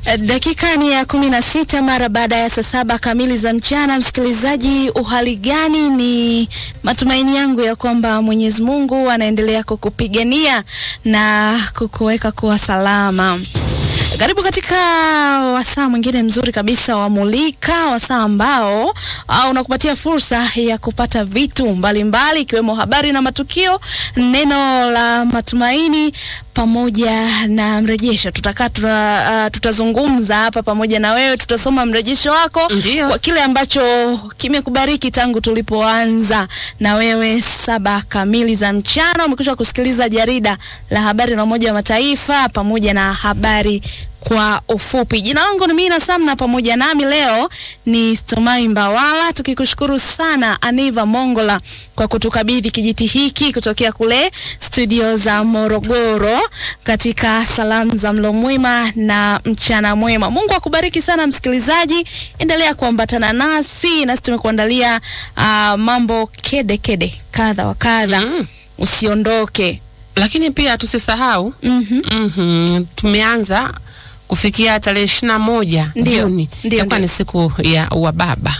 Dakika ni ya kumi na sita mara baada ya saa saba kamili za mchana. Msikilizaji, uhali gani? Ni matumaini yangu ya kwamba Mwenyezi Mungu anaendelea kukupigania na kukuweka kuwa salama. Karibu katika wasaa mwingine mzuri kabisa wa Mulika, wasaa ambao uh, unakupatia fursa ya kupata vitu mbalimbali ikiwemo habari na matukio, neno la matumaini pamoja na mrejesho. Tutakaa tuta, uh, tutazungumza hapa pamoja na wewe, tutasoma mrejesho wako Ndiyo. kwa kile ambacho kimekubariki tangu tulipoanza na wewe saba kamili za mchana. Umekwisha kusikiliza jarida la habari la Umoja wa Mataifa pamoja na habari kwa ufupi. Jina langu ni Mina Samna, pamoja nami leo ni Stomai Mbawala, tukikushukuru sana Aniva Mongola kwa kutukabidhi kijiti hiki kutokea kule studio za Morogoro katika salamu za mlo mwema na mchana mwema. Mungu akubariki sana msikilizaji, endelea kuambatana nasi nasi tumekuandalia uh, mambo kede kede kadha wa kadha Mm. usiondoke. Lakini pia tusisahau Mhm. mhm, tumeanza kufikia tarehe ishirini na moja Ndio, Juni ndio, itakuwa ndio. ni siku ya wababa.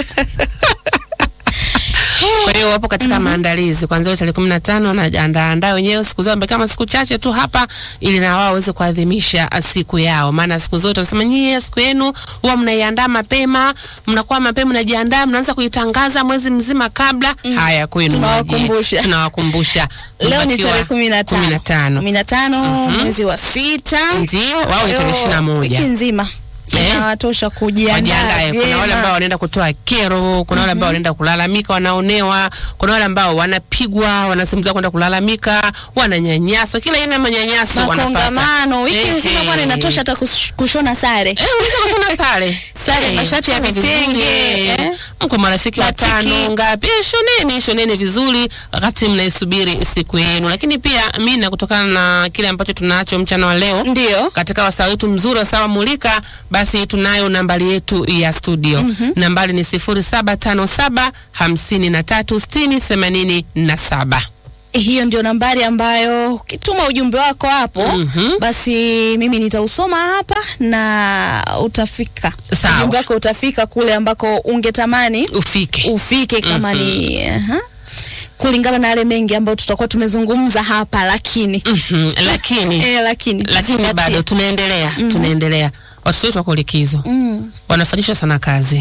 Kwa hiyo wapo katika maandalizi kuanzia hiyo tarehe kumi na tano wanaandaa wenyewe siku zao mbele kama siku chache tu hapa, ili na wao waweze kuadhimisha ah, siku yao, maana siku zote wanasema nyie siku yenu huwa mnaiandaa mapema, mnakuwa mapema mnajiandaa, mnaanza kuitangaza mwezi mzima kabla. Haya kwenu Tunawakumbusha. waje. tunawakumbusha Leo ni Mbakiwa tarehe kumi na kumi na tano tano kumi na tano mwezi wa sita ndio wao ni tarehe ishirini na moja wiki nzima Eh? inawatosha kujiandaa wajiandae. Kuna wale vyema. ambao wanaenda kutoa kero, kuna wale ambao wanaenda kulalamika, wanaonewa, kuna wale ambao wanapigwa, wanasimuliwa kwenda kulalamika, wananyanyaswa, kila aina ya manyanyaso wanapata. makongamano wiki Eh, nzima bwana, eh. inatosha hata kush- kushona sare Eh, unaweza kushona sare Sare, Eh, mashati ya shona vitenge, vizuri, eh. eh. Mko marafiki Batiki. watano ngapi? Eh, shoneni shoneni vizuri wakati mnaisubiri siku yenu. Lakini pia mimi kutokana na kile ambacho tunacho mchana wa leo ndio katika wasaa wetu mzuri wa sawa mulika, basi tunayo nambari yetu ya studio. Nambari ni sifuri saba tano saba hamsini na tatu sitini themanini na saba. hiyo ndio nambari ambayo ukituma ujumbe wako hapo Mhm. basi mimi nitausoma hapa na utafika Sawa. ujumbe wako utafika kule ambako ungetamani Ufike ufike kama ni aha, kulingana na yale mengi ambayo tutakuwa tumezungumza hapa lakini Mhm, lakini eh, lakini lakini zingatia. bado tunaendelea tunaendelea. Watoto wetu wako likizo, mm. wanafanyishwa sana kazi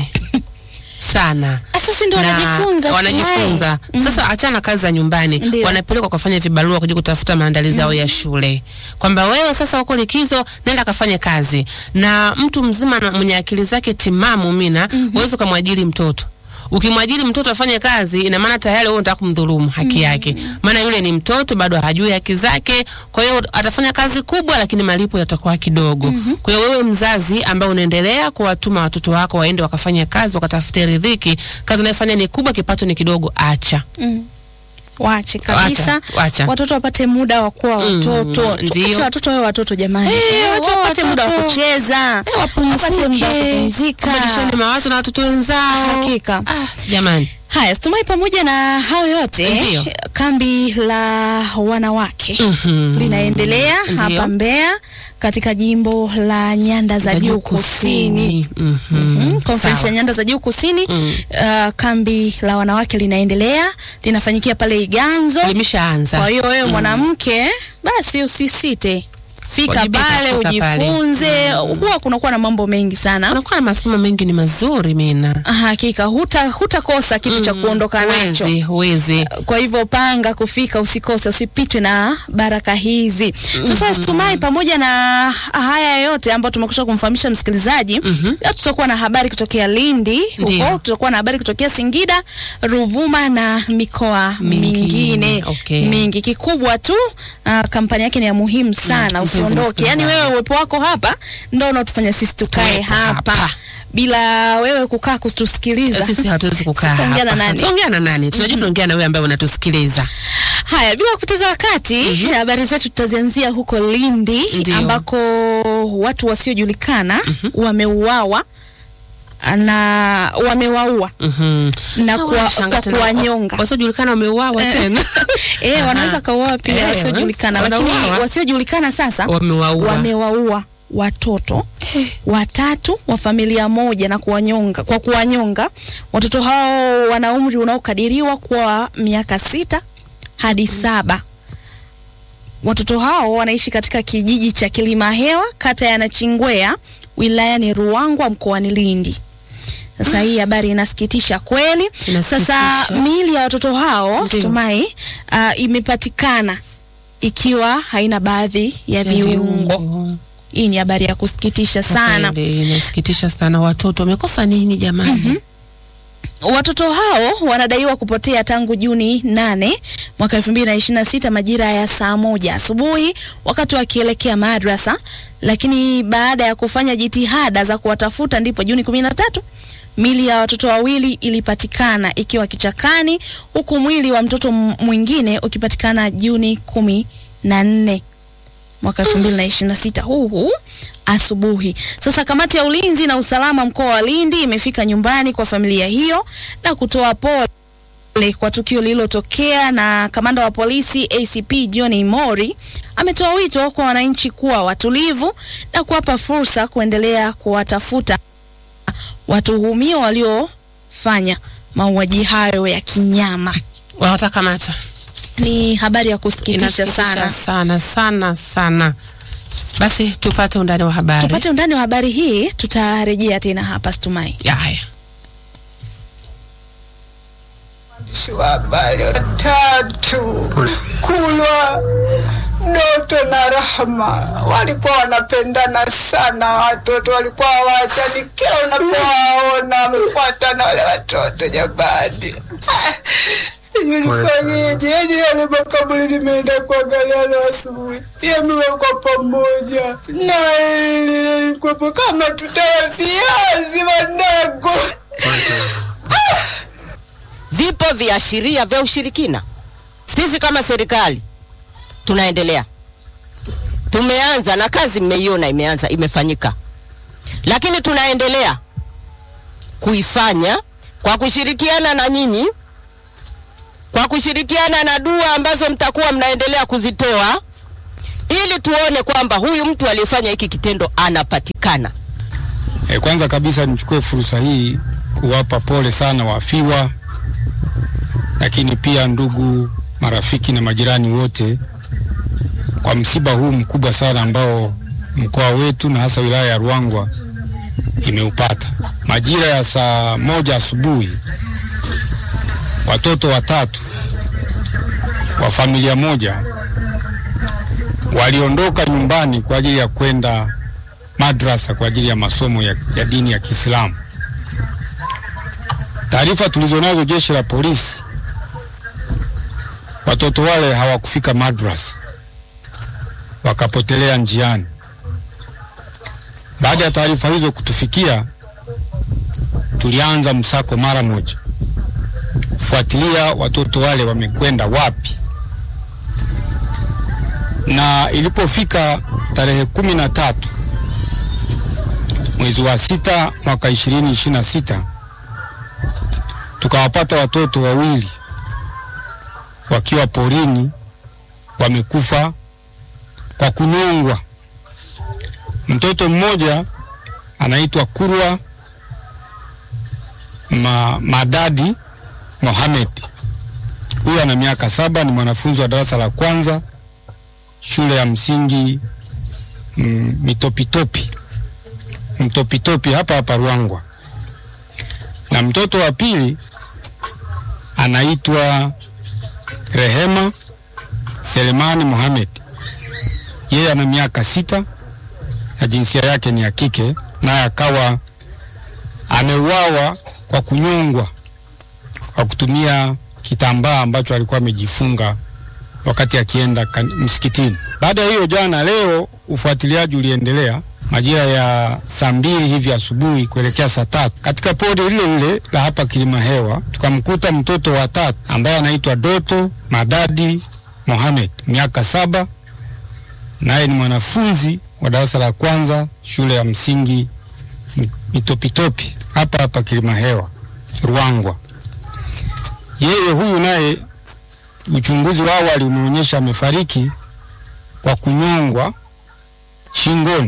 sana Sasa ndio na wanajifunza wanajifunza sasa. Achana kazi za nyumbani, Ndio. wanapelekwa kufanya vibarua kuja kutafuta maandalizi yao ya shule, kwamba wewe sasa uko likizo, nenda kafanye kazi. Na mtu mzima na mwenye akili zake timamu, mina huwezi ukamwajiri mtoto Ukimwajiri mtoto afanye kazi, ina maana tayari wewe unataka kumdhulumu haki yake, maana yule ni mtoto bado hajui haki zake. Kwa hiyo atafanya kazi kubwa, lakini malipo yatakuwa kidogo. Kwa hiyo wewe mzazi ambaye unaendelea kuwatuma watoto wako waende wakafanya kazi, wakatafute riziki, kazi unayofanya ni kubwa, kipato ni kidogo, acha Wache kabisa Wacha, wacha. watoto wapate muda wa kuwa Mm, watoto. ndio. Tuache watoto wawe watoto jamani, Eh, Eh, wacha wapate muda wa watoto. kucheza, wapate muda wa kupumzika. kubadilishane mawazo na watoto wenzao. Hakika. Ah, jamani Haya, Stumai, pamoja na hayo yote, Ndio. kambi la wanawake Mhm. linaendelea Ndio. hapa Mbeya katika jimbo la Nyanda za Juu Kusini. Mhm. Mm, Conference ya Sawa. Nyanda za Juu Kusini. Mm. Uh, kambi la wanawake linaendelea, linafanyikia pale Iganzo. Limeshaanza. Kwa hiyo wewe mwanamke, basi usisite, fika Wajibika, pale fika pale. ujifunze. Huwa kunakuwa na mambo mengi sana. Kunakuwa na masomo mengi ni mazuri mina. Hakika huta hutakosa kitu cha kuondoka nacho. Huwezi, huwezi. Kwa hivyo panga kufika, usikose, usipitwe na baraka hizi. Sasa Stumai, pamoja na haya yote ambayo tumekusha kumfahamisha msikilizaji, leo tutakuwa na habari kutokea Lindi Ndio. huko, tutakuwa na habari kutokea Singida, Ruvuma na mikoa Mingine, mingine okay. mingi. Kikubwa tu uh, kampani yake ni ya muhimu sana, mpenzi usiondoke. Yani msikilizaji. wewe uwepo wako hapa ndio unaotufanya sisi tukae Tuwepo hapa. hapa. Bila wewe kukaa kutusikiliza Sisi hatuwezi kukaa Tutaongea na hapa. nani? Tuongea na nani? Tunajua tunaongea na wewe ambaye unatusikiliza. Haya, bila kupoteza wakati, habari zetu tutazianzia huko Lindi Ndio. ambako watu wasiojulikana wameuawa na wamewaua Mhm. na Na kwa, wanashangaa kwa tena, kuwanyonga. Wasiojulikana wameuawa tena. Eh, wanaweza kauawa pia Eh, wasiojulikana, wanauawa. lakini wasiojulikana sasa Wamewaua. wamewaua watoto watatu wa familia moja na kuwanyonga, kwa kuwanyonga. Watoto hao wana umri unaokadiriwa kuwa miaka sita hadi saba. Watoto hao wanaishi katika kijiji cha Kilimahewa, kata ya Nachingwea, wilayani Ruangwa, mkoani Lindi. Sasa hii habari inasikitisha kweli. Inasikitisha. Sasa miili ya watoto hao Ndio. Tumai, uh, imepatikana ikiwa haina baadhi ya viungo. Hii ni habari ya kusikitisha sana. Kweli, Inasikitisha sana. Watoto wamekosa nini jamani? Watoto hao wanadaiwa kupotea tangu Juni 8 mwaka 2026 majira ya saa moja asubuhi wakati wakielekea madrasa, lakini baada ya kufanya jitihada za kuwatafuta ndipo Juni 13 mili ya watoto wawili ilipatikana ikiwa kichakani, huku mwili wa mtoto m- mwingine ukipatikana Juni kumi na nne mwaka 2026 huu huu asubuhi. Sasa kamati ya ulinzi na usalama mkoa wa Lindi imefika nyumbani kwa familia hiyo na kutoa pole kwa tukio lililotokea, na kamanda wa polisi ACP John Imori ametoa wito kwa wananchi kuwa watulivu na kuwapa fursa kuendelea kuwatafuta watuhumiwa waliofanya mauaji hayo ya kinyama. Watakamata. Ni habari ya kusikitisha Inasikitisha sana. sana sana sana. Basi tupate undani wa habari. Tupate undani wa habari hii, tutarejea tena hapa Stumai. Ya, haya. Waandishi wa habari watatu Kulwa, Doto na Rahma walikuwa wanapendana sana. Watoto walikuwa hawaachani, kila unapowaona wamefuatana wale watoto. Jamani, sijui nifanyeje. Yani yale makaburi nimeenda kuangalia leo asubuhi, yamewekwa pamoja na hili lilikuwepo kama tutawa viazi wanangu. vipo viashiria vya ushirikina. Sisi kama serikali tunaendelea, tumeanza na kazi, mmeiona imeanza, imefanyika, lakini tunaendelea kuifanya kwa kushirikiana na nyinyi, kwa kushirikiana na dua ambazo mtakuwa mnaendelea kuzitoa ili tuone kwamba huyu mtu aliyefanya hiki kitendo anapatikana. E, kwanza kabisa nichukue fursa hii kuwapa pole sana wafiwa, lakini pia ndugu, marafiki na majirani wote kwa msiba huu mkubwa sana ambao mkoa wetu na hasa wilaya ya Ruangwa imeupata. Majira ya saa moja asubuhi, watoto watatu wa familia moja waliondoka nyumbani kwa ajili ya kwenda madrasa kwa ajili ya masomo ya, ya dini ya Kiislamu. Taarifa tulizonazo jeshi la polisi, watoto wale hawakufika madrasa, wakapotelea njiani. Baada ya taarifa hizo kutufikia, tulianza msako mara moja kufuatilia watoto wale wamekwenda wapi, na ilipofika tarehe kumi na tatu mwezi wa sita mwaka ishirini ishirini na sita tukawapata watoto wawili wakiwa porini wamekufa kwa kunyongwa. Mtoto mmoja anaitwa Kurwa Ma, Madadi Mohamed. Huyu ana miaka saba, ni mwanafunzi wa darasa la kwanza shule ya msingi mm, Mitopitopi Mtopitopi hapa hapa Ruangwa, na mtoto wa pili anaitwa Rehema Selemani Mohamed. Yeye ana miaka sita na jinsia yake ni ya kike, naye akawa ameuawa kwa kunyongwa kwa kutumia kitambaa ambacho alikuwa amejifunga wakati akienda kan- msikitini. Baada ya hiyo, jana leo ufuatiliaji uliendelea majira ya saa mbili hivi asubuhi kuelekea saa tatu katika pori lile lile la hapa Kilimahewa tukamkuta mtoto wa tatu ambaye anaitwa Doto Madadi Mohamed, miaka saba, naye ni mwanafunzi wa darasa la kwanza shule ya msingi M- Mitopitopi hapa hapa Kilimahewa Ruangwa. Yeye huyu naye uchunguzi wa awali umeonyesha amefariki kwa kunyongwa shingoni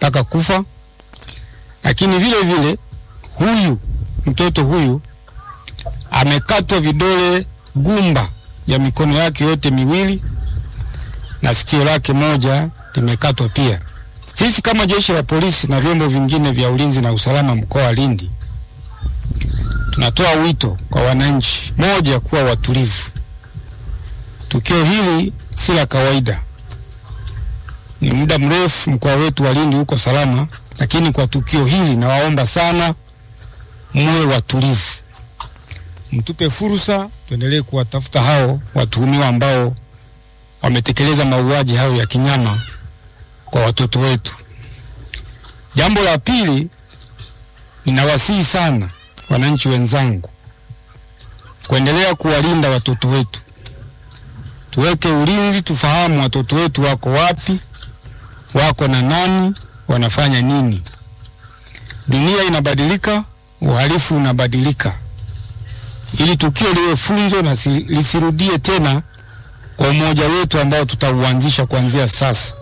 mpaka kufa. Lakini vile vile huyu mtoto huyu amekatwa vidole gumba ya mikono yake yote miwili na sikio lake moja limekatwa pia. Sisi kama jeshi la polisi na vyombo vingine vya ulinzi na usalama mkoa wa Lindi tunatoa wito kwa wananchi, moja, kuwa watulivu. Tukio hili si la kawaida, ni muda mrefu mkoa wetu wa Lindi uko salama, lakini kwa tukio hili nawaomba sana muwe watulivu, mtupe fursa, tuendelee kuwatafuta hao watuhumiwa ambao wametekeleza mauaji hayo ya kinyama kwa watoto wetu. Jambo la pili, ninawasihi sana wananchi wenzangu kuendelea kuwalinda watoto wetu. Tuweke ulinzi, tufahamu watoto wetu wako wapi, wako na nani, wanafanya nini. Dunia inabadilika, uhalifu unabadilika, ili tukio liwe funzo na si- lisirudie tena kwa umoja wetu ambao tutauanzisha kuanzia sasa.